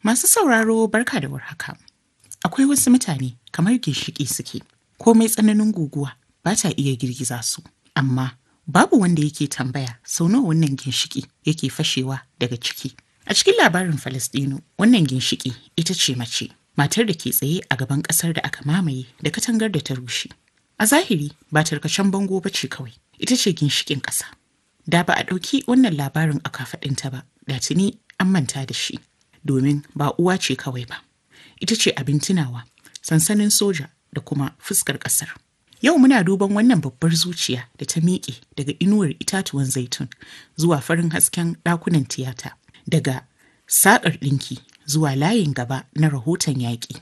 Masu sauraro barka da warhaka. Akwai wasu mutane kamar ginshiƙi suke, komai tsananin guguwa ba ta iya girgiza su, amma babu wanda yake tambaya sau nawa wannan ginshiƙi yake fashewa daga ciki. A cikin labarin Falasɗinu, wannan ginshiƙi ita ce mace, matar da ke tsaye a gaban ƙasar da aka mamaye da katangar da ta rushe. A zahiri ba tarkacen bango ba ce kawai, ita ce ginshiƙin ƙasa. Da ba a ɗauki wannan labarin a kafaɗinta ba, da tuni an manta da shi, domin ba uwa ce kawai ba. Ita ce abin tunawa, sansanin soja da kuma fuskar ƙasar. Yau muna duban wannan babbar zuciya da ta miƙe daga inuwar itatuwan zaitun zuwa farin hasken ɗakunan tiyata, daga saƙar ɗinki zuwa layin gaba na rahoton yaƙi.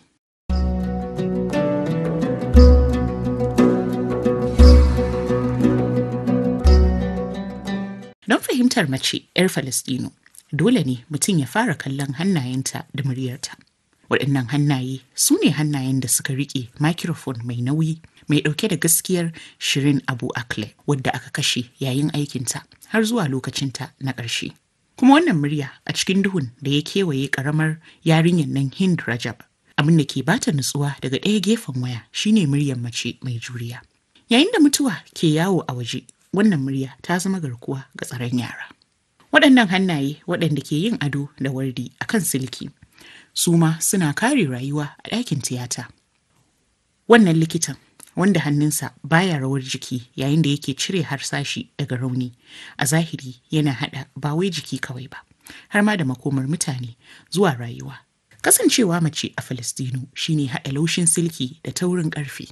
Don fahimtar mace 'yar Falasɗinu, dole ne mutum ya fara kallon hannayenta da muryarta. Waɗannan hannaye su ne hannayen da suka riƙe microphone mai nauyi mai ɗauke da gaskiyar Shirin Abu Akle wadda aka kashe yayin aikinta har zuwa lokacinta na ƙarshe. Kuma wannan murya a cikin duhun da ya kewaye ƙaramar yarinyar nan Hind Rajab. Abin da ke bata nutsuwa daga ɗaya gefen waya shine muryar mace mai juriya. Yayin da mutuwa ke yawo a waje, wannan murya ta zama garkuwa ga tsaron yara. Waɗannan hannaye waɗanda ke yin ado da wardi a kan silki, su ma suna kare rayuwa a ɗakin tiyata. Wannan likitan wanda hannunsa baya rawar jiki yayin da yake cire harsashi daga rauni a zahiri yana haɗa ba wai jiki kawai ba, har ma da makomar mutane zuwa rayuwa. Kasancewa mace a Falastinu shine haɗa laushin silki da taurin ƙarfe.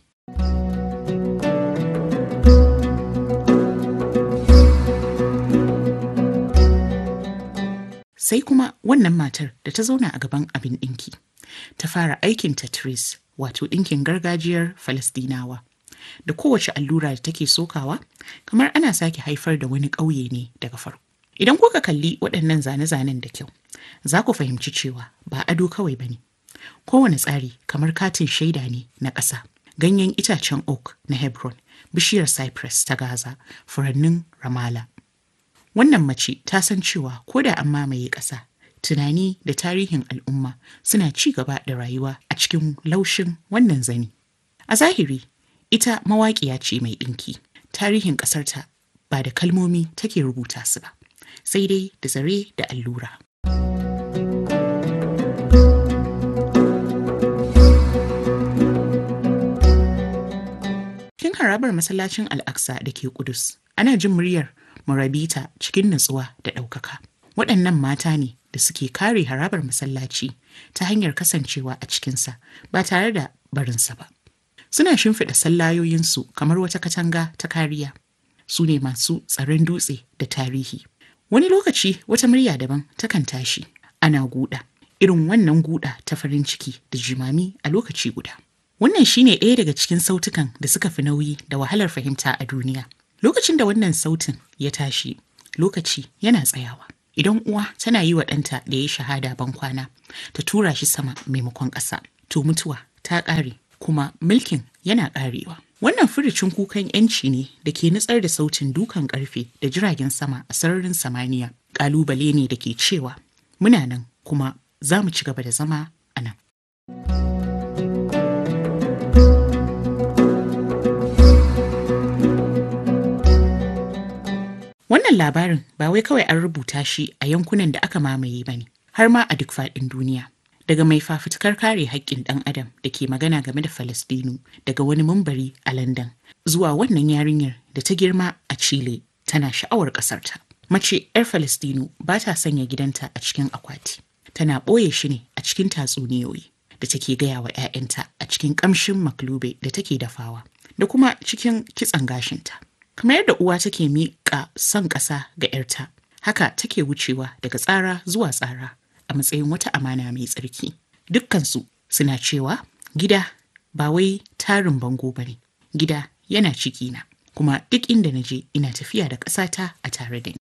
sai kuma wannan matar da ta zauna a gaban abin ɗinki ta fara aikin tatris wato ɗinkin gargajiyar falastinawa da kowace allura da take sokawa kamar ana sake haifar da wani ƙauye ne daga farko idan kuka kalli waɗannan zane-zanen da kyau za ku fahimci cewa ba ado kawai ba ne kowane tsari kamar katin shaida ne na ƙasa ganyen itacen oak na hebron bishiyar cypress ta gaza furannin ramala Wannan mace ta san cewa ko da an mamaye ƙasa, tunani da tarihin al'umma suna ci gaba da rayuwa a cikin laushin wannan zani. A zahiri, ita mawaƙiya ce mai ɗinki. Tarihin ƙasarta ba da kalmomi take rubuta su ba, sai dai da zare da allura. Cikin harabar masallacin Al'aqsa da ke Kudus, ana jin muryar murabita cikin natsuwa da ɗaukaka. Waɗannan mata ne da suke kare harabar masallaci ta hanyar kasancewa a cikinsa ba tare da barinsa ba. Suna shimfiɗa sallayoyinsu kamar wata katanga ta kariya. Su ne masu tsaron dutse da tarihi. Wani lokaci wata murya daban takan tashi. Ana guda. Irin wannan guda ta farin ciki da jimami a lokaci guda. Wannan shine ɗaya daga cikin sautukan da suka fi nauyi da wahalar fahimta a duniya. Lokacin da wannan sautin ya tashi, lokaci yana tsayawa. Idan uwa tana yi wa ɗanta da ya shahada ban kwana, ta tura shi sama maimakon ƙasa, to mutuwa ta ƙare kuma mulkin yana ƙarewa. Wannan furicin kukan ‘yanci ne da ke nutsar da sautin dukan ƙarfe da jiragen sama a sararin samaniya. Ƙalubale ne da ke cewa muna nan kuma za mu ci gaba da zama a nan. Wannan labarin ba wai kawai an rubuta shi a yankunan da aka mamaye ba ne, har ma a duk faɗin duniya. Daga mai fafutukar kare haƙƙin ɗan adam da ke magana game da Falastinu daga wani mambari a London zuwa wannan yarinyar da ta girma a Chile tana sha'awar ƙasarta. Mace 'yar Falastinu ba ta sanya gidanta a cikin akwati. Tana ɓoye shi ne a cikin tatsuniyoyi da take gaya wa 'ya'yanta a cikin ƙamshin maklube da take dafawa da kuma cikin kitson gashinta. kamar yadda uwa take miƙa son ƙasa ga 'yarta haka take wucewa daga tsara zuwa tsara a matsayin wata amana mai tsarki dukkansu suna cewa gida ba wai tarin bango ba ne gida yana ciki na kuma duk inda na je ina tafiya da ƙasata a tare da ni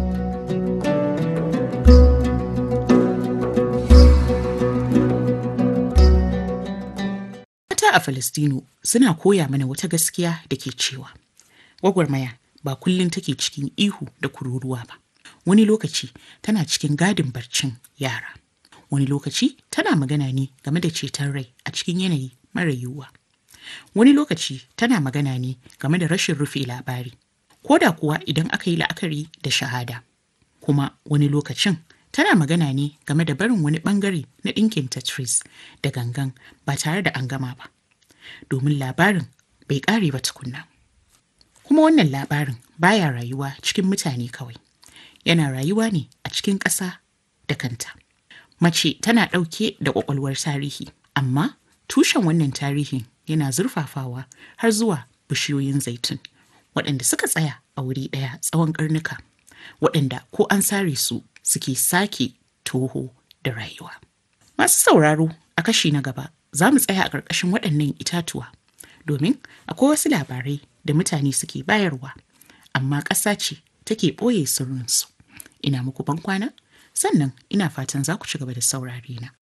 mata a Falastinu suna koya mana wata gaskiya da ke cewa gwagwarmaya ba kullum take cikin ihu da kururuwa ba wani lokaci tana cikin gadin barcin yara Wani lokaci tana magana ne game da ceton rai a cikin yanayi mara yiwuwa. Wani lokaci tana magana ne game da rashin rufe labari, ko da kuwa idan aka yi la'akari da shahada. Kuma wani lokacin tana magana ne game da barin wani bangare na ɗinkin Tetris da gangan ba tare da an gama ba. Domin labarin bai ƙare ba tukunna. Kuma wannan labarin baya rayuwa cikin mutane kawai. Yana rayuwa ne a cikin ƙasa da kanta. Mace tana ɗauke da ƙwaƙwalwar tarihi, amma tushen wannan tarihin yana zurfafawa har zuwa bishiyoyin zaitun, waɗanda suka tsaya a wuri ɗaya tsawon ƙarnuka, waɗanda ko an sare su suke sake toho da rayuwa. Masu sauraro a kashi na gaba za mu tsaya a ƙarƙashin waɗannan itatuwa, domin akwai wasu labarai da mutane suke bayarwa, amma ƙasa ce take ɓoye sirrinsu. Ina muku ban kwana? sannan ina fatan za ku ci gaba da saurare na.